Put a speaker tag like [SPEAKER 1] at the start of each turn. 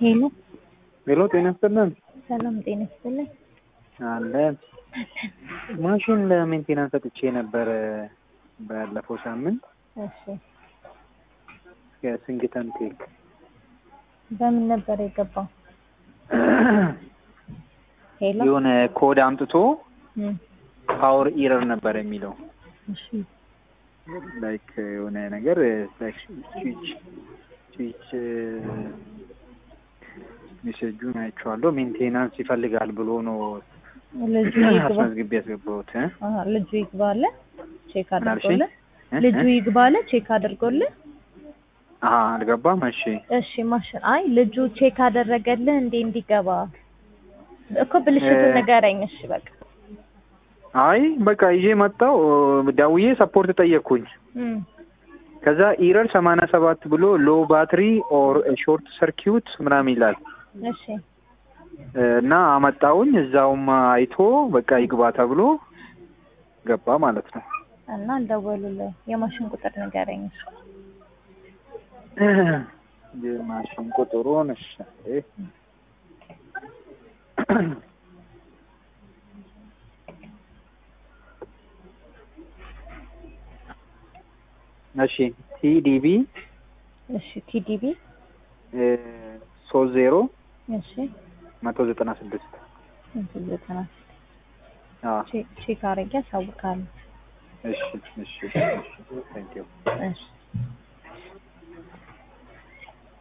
[SPEAKER 1] ሄሎ
[SPEAKER 2] ሄሎ፣ ጤና ይስጥልን።
[SPEAKER 1] ሰላም ጤና ይስጥልኝ።
[SPEAKER 2] አለን ማሽን ለሜንቴናንስ ሰጥቼ ነበረ ባለፈው ሳምንት
[SPEAKER 1] እሺ
[SPEAKER 2] የስንግተን ቴክ
[SPEAKER 1] በምን ነበር የገባው? ሄሎ
[SPEAKER 2] የሆነ ኮድ አምጥቶ
[SPEAKER 1] እም፣
[SPEAKER 2] ፓወር ኢረር ነበር የሚለው
[SPEAKER 1] እሺ
[SPEAKER 2] ላይክ የሆነ ነገር ላይክ ስዊች ስዊች ሜሴጁን አይቼዋለሁ። ሜንቴናንስ ይፈልጋል ብሎ ነው
[SPEAKER 1] ልጁ ይግባ
[SPEAKER 2] አስመዝግቤ ያስገባሁት እ?
[SPEAKER 1] አሀ፣ ልጁ ይግባ አለ ቼክ
[SPEAKER 2] ምን አልሽኝ?
[SPEAKER 1] አድርጎልህ
[SPEAKER 2] እ?
[SPEAKER 1] ልጁ
[SPEAKER 2] እ?
[SPEAKER 1] ይግባ አለ ቼክ አድርጎልህ
[SPEAKER 2] አሀ አልገባም። እሺ
[SPEAKER 1] እሺ ማሽን አይ ልጁ ቼክ አደረገልህ እንዴ እንዲገባ እኮ ብልሽቱን
[SPEAKER 2] እ-
[SPEAKER 1] ንገረኝ እሺ በቃ
[SPEAKER 2] አይ በቃ ይዤ መጣሁ። ደውዬ ሰፖርት ጠየቅኩኝ።
[SPEAKER 1] እም፣
[SPEAKER 2] ከዛ ኢረር ሰማንያ ሰባት ብሎ ሎ ባትሪ ኦር ሾርት ሰርኪዩት ምናምን ይላል
[SPEAKER 1] እሺ
[SPEAKER 2] እና አመጣውኝ እዛውም አይቶ በቃ ይግባ ተብሎ ገባ ማለት ነው።
[SPEAKER 1] እና አልደወሉልህ የማሽን ቁጥር ንገረኝ እሺ
[SPEAKER 2] የማሽን ቁጥሩን እሺ እሺ ቲዲቢ
[SPEAKER 1] እሺ ቲዲቢ
[SPEAKER 2] ሶስት ዜሮ
[SPEAKER 1] እሺ
[SPEAKER 2] መቶ ዘጠና ስድስት
[SPEAKER 1] እንትን ዘጠና
[SPEAKER 2] አዎ
[SPEAKER 1] ቼክ ቼክ አድርጌ አሳውቃለሁ
[SPEAKER 2] እሺ እሺ እሺ ቴንክ ዩ
[SPEAKER 1] እሺ